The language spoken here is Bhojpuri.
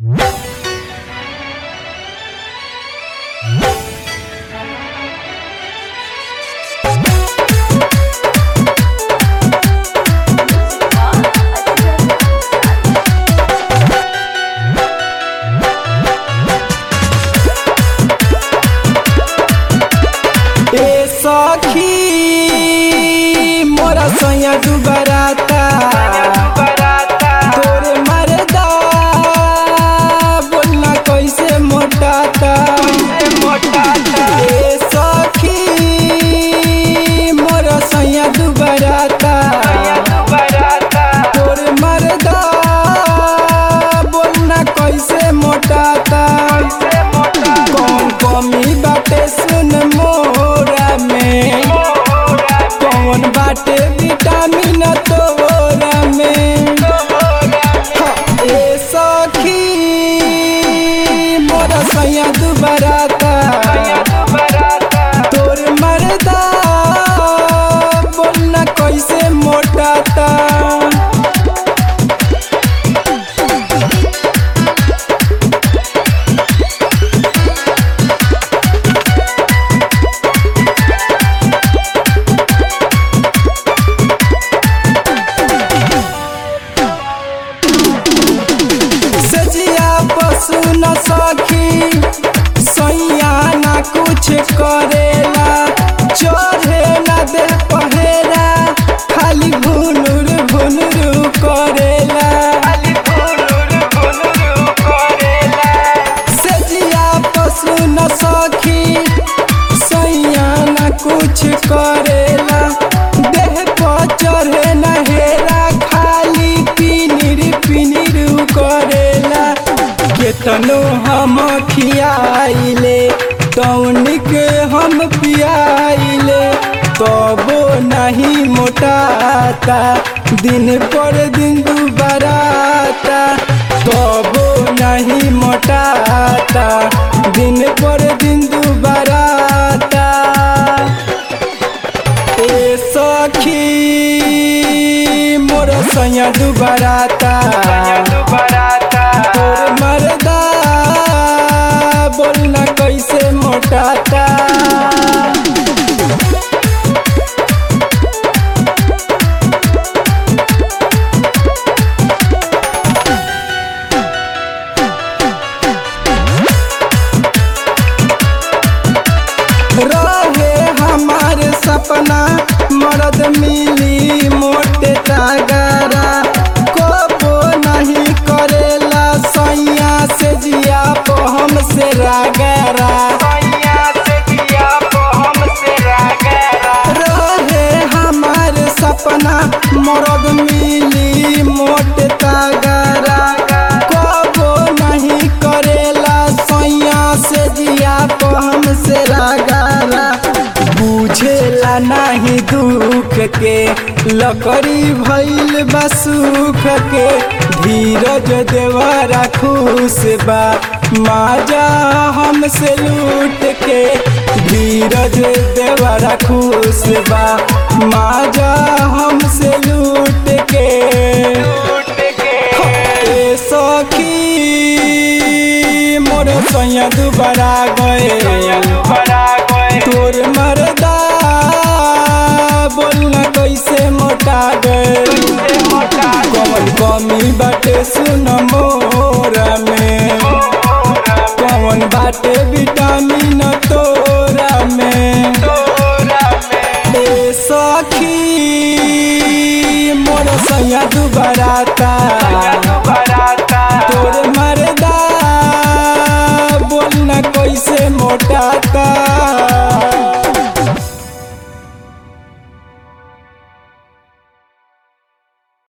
सैया डुबराता तोरे मरदा बोलना कैसे मोटाता ए सखी मोर सैया डुबराता तोरे मरदा बोलना कैसे मोटाता कौन कमी बाटे सुन मोरा में कौन बाटे विटामिन तोरा में हाँ, ए सखी मोरा सैया दुबराता तोर मरदा बोलना कैसे मोटाता सजिया पशु न सखी सैया ना कुछ करेला चढ़े ना दे पहेरा खाली भुनुर भुनुर करेला सजिया पशु न सखी सैया ना कुछ करेला देह पर चढ़े ना हेरा खाली पिनिर पिनिर करेला केतनो हम खियाइले तौनिक हम पियाइले तबो नहीं मोटाता दिन पर दिन दुबराता तबो नहीं मोटाता दिन पर दिन दुबराता ए सखी मोर सैया दुबराता तोर मरदा बोलना कैसे मोटाता रहे हमार सपना मर्द मिली मोटे तागरा कोबो नहीं करेला सैया से जिया पो हमसे रागरा रहे हमार सपना मर्द मिली मोटे तागरा कोबो नहीं करेला सैया से जिया पो हमसे रागरा बुझेला नहीं दुख के लकड़ी भइल बा सुख के धीरज देवरा खुश बा माजा हमसे लूट के धीरज देवरा खुश बा माजा हमसे लूट के ए सखी मोर सैया दुबारा गए तोर मरदा बोलना कैसे मोटा गए कौन कमी बाटे सुन मोरा में कौन बाटे विटामिन तोरा में ए सखी मोर सैया दुबराता